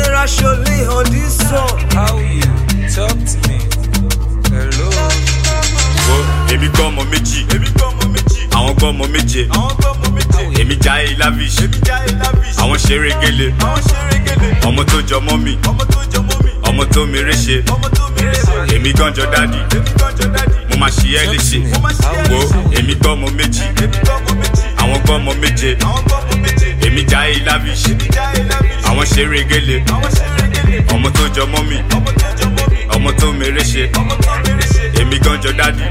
General Surely on this song. How you? Talk to me. Hello. wo èmi gbọ́ ọmọ méjì àwọn gbọ́ ọmọ méje èmi jáyé lavish àwọn ṣeré gele ọmọ tó jọ mọ́ mi ọmọ tó mi réṣe èmi gànjọ dádì mo máa ṣí ẹ́ léṣe wo èmi gbọ́ ọmọ méjì àwọn gbọ́ ọmọ méje èmi jáyé lavish àwọn ṣeré gele ọmọ tó jọ mọ́ mi ọmọ tó mi réṣe èmi gànjọ dádì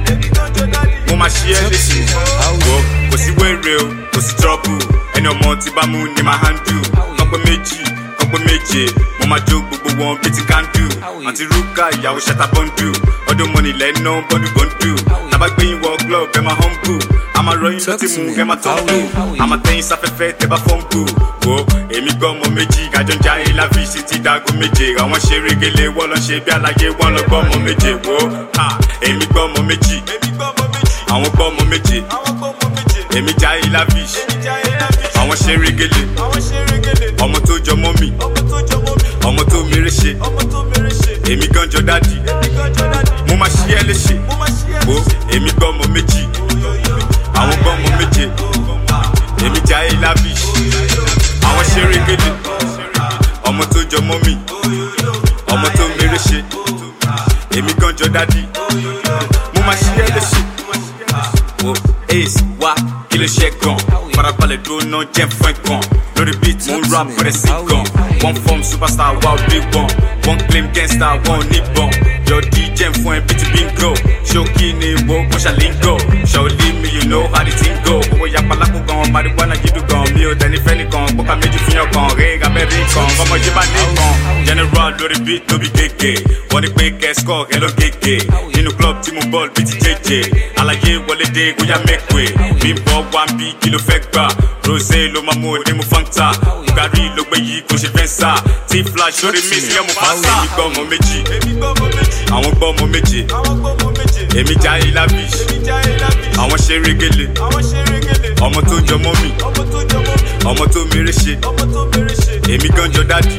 mo máa ṣí ẹ́ léṣe wo kò sí wéré o kò sí trọ́bù ẹni ọmọ tí bá mú ni máa handle kọ́pẹ́ méjì kọ́pẹ́ méje mo máa jó gbogbo wọn bíi ti kandu àti rúkà ìyàwó ṣẹta bọ́ndù ọdún mọ́ni lẹ́nu bọ́ndù bọ́ndù tàbágbéyìn wọ glove ẹ máa humble a máa rọyìn ló ti mú ẹ máa tọ́kù a máa tẹ́yìn sáfẹ́fẹ́ tẹ bá fọ́nkù wo èmi gbọ́ ọmọ méjì kájọ ń jáde láfi sí ti dago méje àwọn ṣe régele wọ́n lọ ṣe bí àlàyé wọ́n lọ gbọ́ ọmọ méje wo ha èmi gbọ́ ọmọ méjì àwọn gbọ́ ọmọ méje èmi jáde láfi àwọn ṣe régele ọmọ tó jọ mọ́ mi ọmọ tó mèrè ṣe èmi gànjọ dádì mo máa ṣí ẹ léṣe wo èmi gbọ́ ọmọ méjì àwọn gbọ́ ọmọ méje èmi jáde láfi àwọn ṣe régele ọmọ tó jọ mọ́ mi ọmọ tó mèrè ṣe èmi gànjọ dádì mo máa ṣí ẹ léṣe wo ace wa kí ló ṣe gan farabalẹ̀ dúró náà jẹ́ fún ẹ̀ gan lórí beat mo ń rap bẹ̀rẹ̀ sí gan one form superstar wa ò dé wọn one claim gangster wọn ò ní bọn your dj fún ẹ bíi bingo ṣókí ni wo mo ṣàlíngò ṣàolí mi you know how the thing go owó yapa lápò gan marijuana jídù gan mi ò tẹni fẹ́ nìkan gbọ́ka méjì fún yàn kan rẹ̀ abẹ́rẹ́ kan ọmọdé bá ní kan general lórí beat ló bí kéèké wọ́n ní pé kẹ́sìkọ́ ẹ ló kéèké nínú club tí mo bọ́ọ̀lù bíi ti jẹ́jẹ́ àlàyé wọlé dé bóyá mẹ́kọ̀ẹ́ bí n bọ́ wá ń bí kí ló fẹ́ gbà rosé ló máa mú òde mu fanta bugari ló gbé yìí kò ṣe fẹ́ sá tí flash lórí mi sí ọmọ fásá. èmi gbọ́ ọmọ méjì àwọn gbọ́ ọmọ méje èmi jáde lavish àwọn ṣe régele ọmọ tó jọ mọ́ mi ọmọ tó mèrè ṣe èmi gànjọ dádì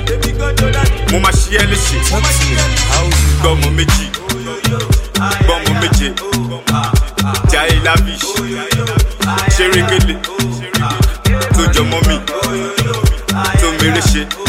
mo máa ṣí ẹ léṣe Talk to me. How you? gbọ́ ọmọ méjì gbọ́ ọmọ méje jáde lavish ṣe régele tó jọ mọ́ mi tó mèrè ṣe